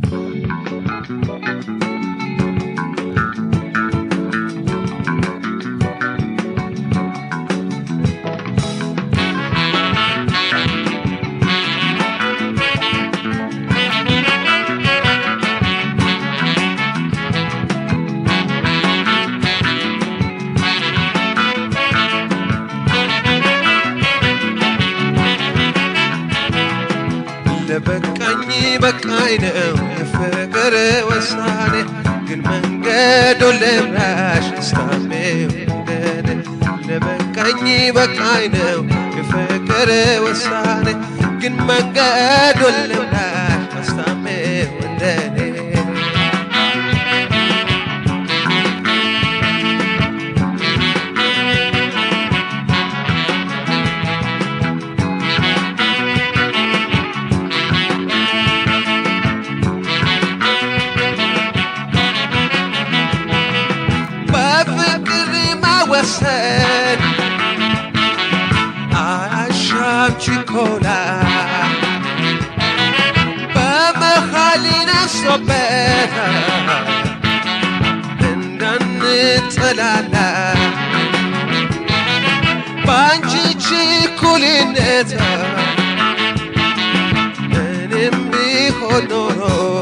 ለበቃኝ በቃኝ ነው የፍቅር ውሳኔ ግን መንገዱ ልምራሽ ስታሜ ወደኔ ለበቃኝ በቃኝ ነው የፍቅር ውሳኔ ግን መንገዱ ልምራሽ ስታሜ ወደኔ በፍቅር ማወሰን አያሻም ችኮላ በመሃል ነሶበት እንዳንጠላላ በአንቺ ችኩልነት እኔም ቢሆን ኖሮ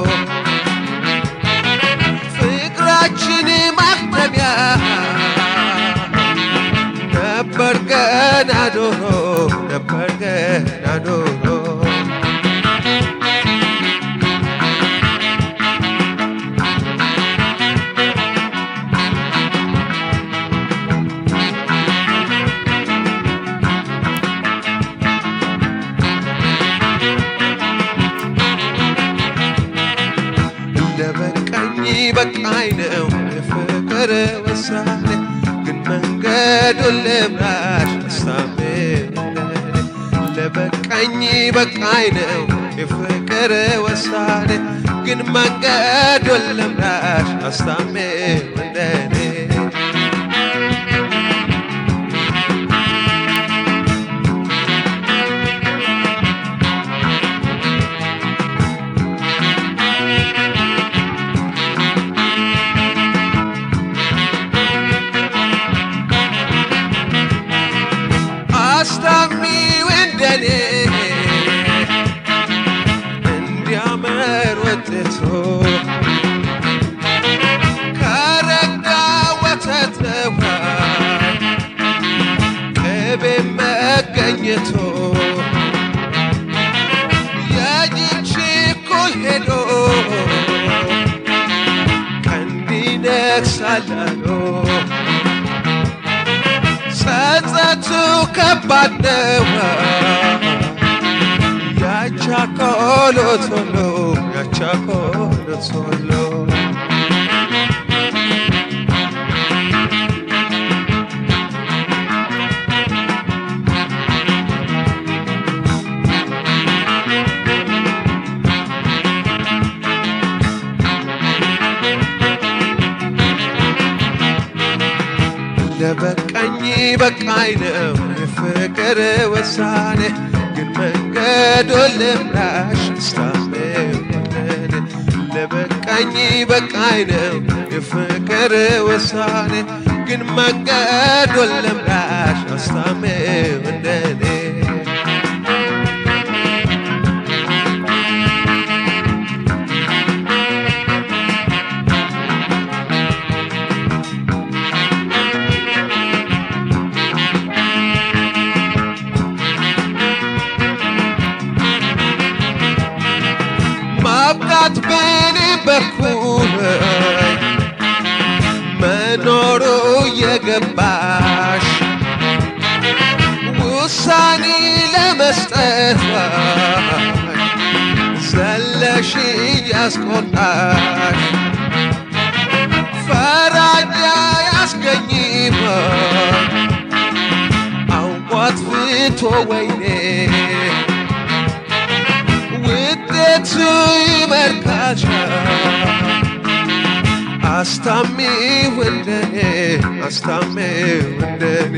ፍቅራችን ማክተሚያ ነበር ገና ዶሮ ነበር ገና ዶሮ ለበቃኝ በቃኝ ነው የፍቅር ውሳኔ ግን መንገዱን ልምራሽ አስታሜ ወደኔ ለበቃኝ በቃኝ ነው የፍቅር ውሳኔ ግን መንገዱን ልምራሽ አስታሜ ወደኔ አስታሚው እንደኔ እንዲያምር ወጥቶ ከረጋ ወተት ነዋይ ቅቤ መገኘቶ የጅንቺ እኩል ሄዶ ቀንድ ይነክሳላሎ ጸጸቱ ከባድ ነው ያቻኮሎ ቶሎ ያቻኮሎ ቶሎ ለበቃኝ በቃኝ ነው የፍቅር ውሳኔ ግን መንገዱን ልምራሽ ስታሜ ወደኔ ለበቃኝ በቃኝ ነው የፍቅር ውሳኔ ግን መንገዱን ልምራሽ አስታሜ ወደኔ ማብቃት በኔ በኩል መኖሩ የገባሽ ውሳኔ ለመስጠት ዘለሽ ያስቆጣሽ ፈራጃ ያስገኝም አውቋት ፍቶ ወይኔ ውጤቱ ይመርካቻ አስታሚ ወንደኔ አስታሚ ወንደኔ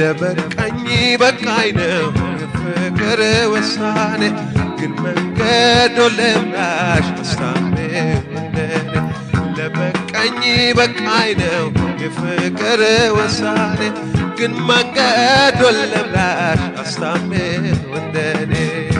ለበቃኝ በቃኝ ነው የፍቅር ውሳኔ ግን መንገዶ ለምራሽ አስታሜ ወደኔ ለበቃኝ በቃኝ ነው የፍቅር ውሳኔ ግን መንገዶ ለምራሽ አስታሜ ወደኔ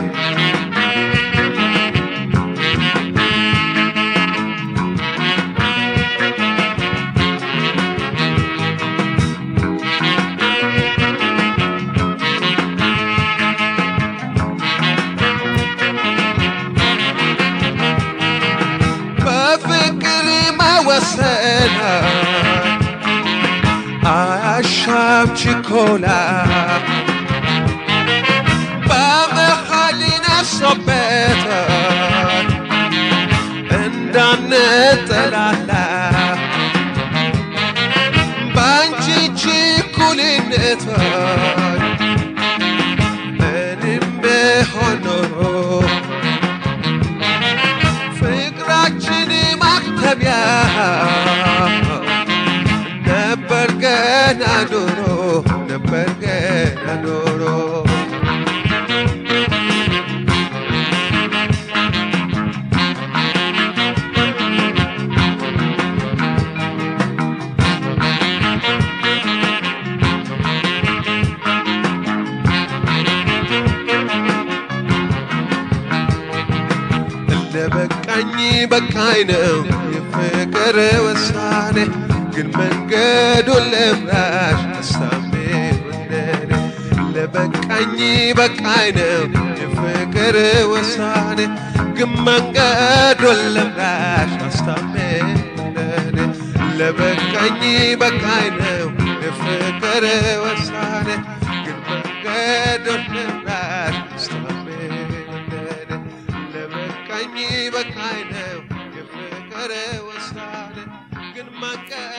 በፍቅር መወሰን አያሻም ችኮላ በመሃል ነፍሶበት እንዳንጠላላ በአንቺ ችኩልነት እኔም ብሆን ኖሮ ፍቅራችን ማክተሚያ ነበር ገና ዶሮ ነበር ገና ዶሮ ለበቃኝ በቃኝ ነው የፍቅር ውሳኔ ግን መንገዱን ለምራሽ አስታሜ ወደኔ ለበቃኝ በቃኝ ነው የፍቅር ውሳኔ ግን መንገዱን ለምራሽ አስታሜ ወደኔ ለበቃኝ በቃኝ ነው የፍቅር ውሳኔ ግን መንገዱን ለምራሽ አስታሜ ወደኔ ለበቃኝ በቃኝ ነው የፍቅር ውሳኔ ግን መንገድ